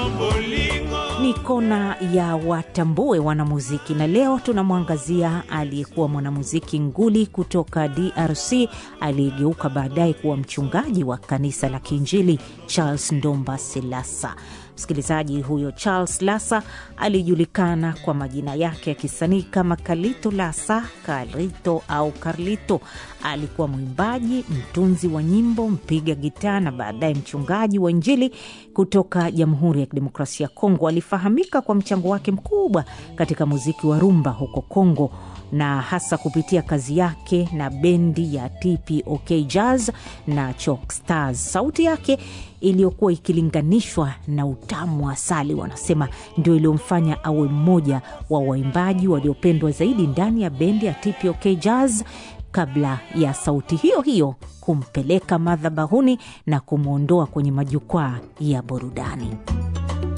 Ni kona ya watambue wanamuziki, na leo tunamwangazia aliyekuwa mwanamuziki nguli kutoka DRC aliyegeuka baadaye kuwa mchungaji wa kanisa la Kiinjili, Charles Ndomba Selasa. Msikilizaji, huyo Charles Lasa alijulikana kwa majina yake ya kisanii kama Kalito Lasa, Kalito au Carlito. Alikuwa mwimbaji, mtunzi wa nyimbo, mpiga gitaa na baadaye mchungaji wa Injili kutoka Jamhuri ya Kidemokrasia ya Kongo. Alifahamika kwa mchango wake mkubwa katika muziki wa rumba huko Kongo na hasa kupitia kazi yake na bendi ya TPOK Jazz na Chalk Stars. Sauti yake iliyokuwa ikilinganishwa na utamu wa asali, wanasema ndio iliyomfanya awe mmoja wa waimbaji waliopendwa zaidi ndani ya bendi ya TPOK Jazz kabla ya sauti hiyo hiyo kumpeleka madhabahuni na kumwondoa kwenye majukwaa ya burudani.